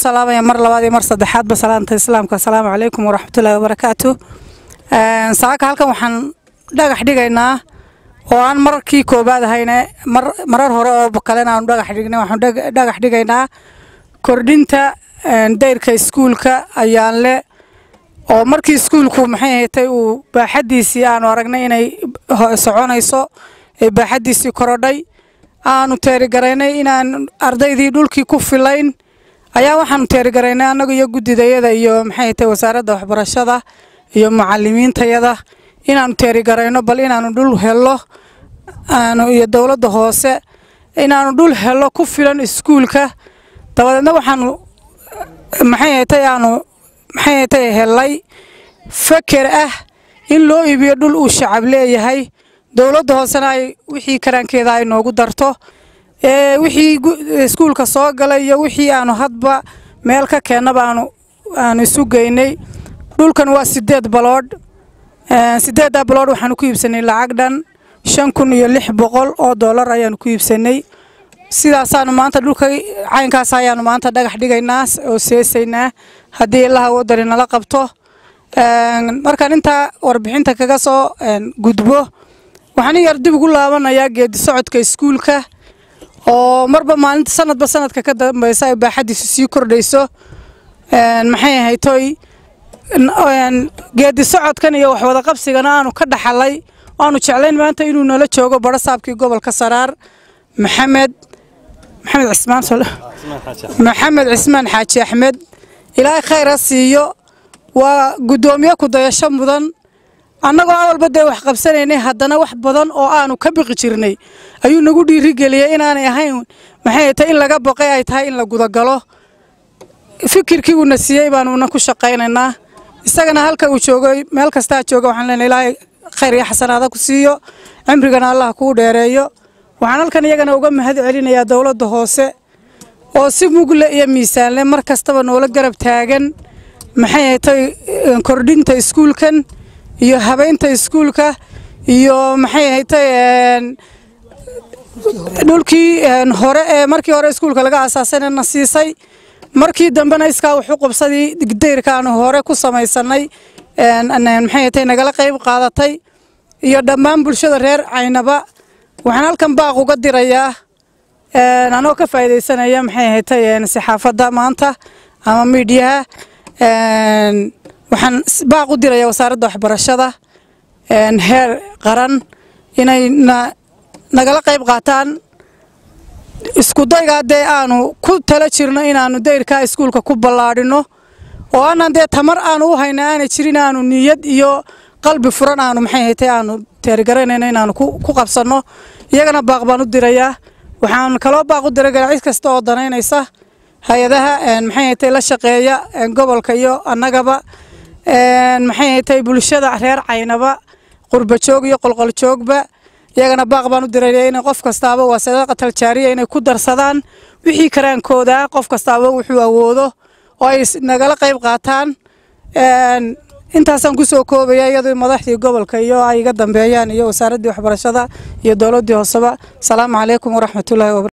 salaamaya mar labaad iyo mar saddexaadba salaanta islaamka asalaamu calaykum waraxmatullaahi wabarakaatu saaka halkan waxaan dhagax dhigaynaa oo aan markii koobaad ahayne marar hore oo kalena aanu dhagax dhignay waxaan dhagax dhigaynaa kordhinta dayrka iskuulka ayaan le oo markii iskuulku maxay ahatay uu baaxaddiisii aanu aragnay inay soconayso ee baaxaddiisii korodhay aanu teerigaraynay inaan ardaydii dhulkii ku filayn ayaa waxaanu teerigaraynay annaga iyo guddidayada iyo maxay ahatay wasaaradda waxbarashada iyo mucalimiintayada inaanu teerigarayno bal inaanu dhul helo aanu iyo dowladda hoose inaanu dhul helo ku filan iskuulka dabadeedna waxaanu maxay ahatay aanu maxay ahatay helay faker ah in loo iibiyo dhul uu shacab leeyahay dowladda hoosena ay wixii karaankeeda ay noogu darto wixii iskuulka soo galay iyo wixii aanu hadba meel ka keennaba aanu aanu isu geynay dhulkan waa sideed baloodh sideeddaa baloodh waxaanu ku iibsanay lacag dhan shan kun iyo lix boqol oo dollar ayaanu ku iibsanay sidaasaanu maanta dhulka caynkaas ayaanu maanta dhagax dhigaynaa oo seesaynaa haddii ilaha wadani nala qabto markaan intaa warbixinta kaga soo gudbo waxaan in yar dib ugu laabanayaa geedi socodka iskuulka oo marba maalinta sanadba sanadka ka dambeysa ay baaxaddiisu sii kordhayso maxay ahaytoy geedi socodkan iyo waxwada qabsigana aanu ka dhaxalay aanu jeclayn maanta inuu nala joogo barasaabkii gobolka saraar maxamed maxamed cismaan maxamed cismaan xaaji axmed ilaahay khayr ha siiyo waa guddoomiye kudayasho mudan annagoo awalba dee wax qabsanaynay haddana wax badan oo aanu ka biqi jirnay ayuu nagu dhiirigeliyey inaanay ahayn maxay tahay in laga baqay ay tahay in la gudagalo fikirkii uuna siiyey baanuuna ku shaqaynaynaa isagana halka uu joogay meel kastaa jooga waxaan leenahay ilaahay khayr iyo xasanaada ku siiyo cimrigana allah kuu dheereeyo waxaan halkan iyagana uga mahad celinayaa dowladda hoose oo si mugle iyo miisaanle mar kastaba noola garab taagan maxay ahatay kordhinta iskuulkan iyo habeynta iskuulka iyo maxay ahatay dhulkii hore ee markii hore iskuulka laga aasaasayna na siisay markii dambena iskaa wuxu qabsadii dayrkaanu hore ku samaysanay maxay ahatay nagala qayb qaadatay iyo dhammaan bulshada reer caynaba waxaan halkan baaq uga dirayaa anoo ka faa'iidaysanaya maxay ahatay saxaafadda maanta ama miidhiyaha waxaan baaq u dirayaa wasaaradda waxbarashada heer qaran inay nagala qayb qaataan iskudaygaa dee aanu ku tala jirno inaanu dayrkaa iskuulka ku ballaadhino oo aanan dee tamar aanu u hayna aanay jirin aanu niyad iyo qalbi furan aanu maxay haytay aanu teerigaraynayno inaanu ku qabsanno iyagana baaq baan u dirayaa waxaan kaloo baaq u diray ganacid kasta oo danaynaysa hay-adaha maxay haytay la shaqeeya gobolka iyo annagaba maxay haytay bulshada reer caynaba qurba joog iyo qolqol joogba iyagana baaq baan u diraya inay qof kastaaba waa sadaqatal jaariya inay ku darsadaan wixii karaankooda qof kastaaba wuxuu awoodo oo ay nagala qayb qaataan intaasaan kusoo koobaya iyadoo madaxdii gobolka iyo ay iga dambeeyaan iyo wasaaraddii waxbarashada iyo dowladdii hooseba asalaamu calaykum waraxmatullahi wabara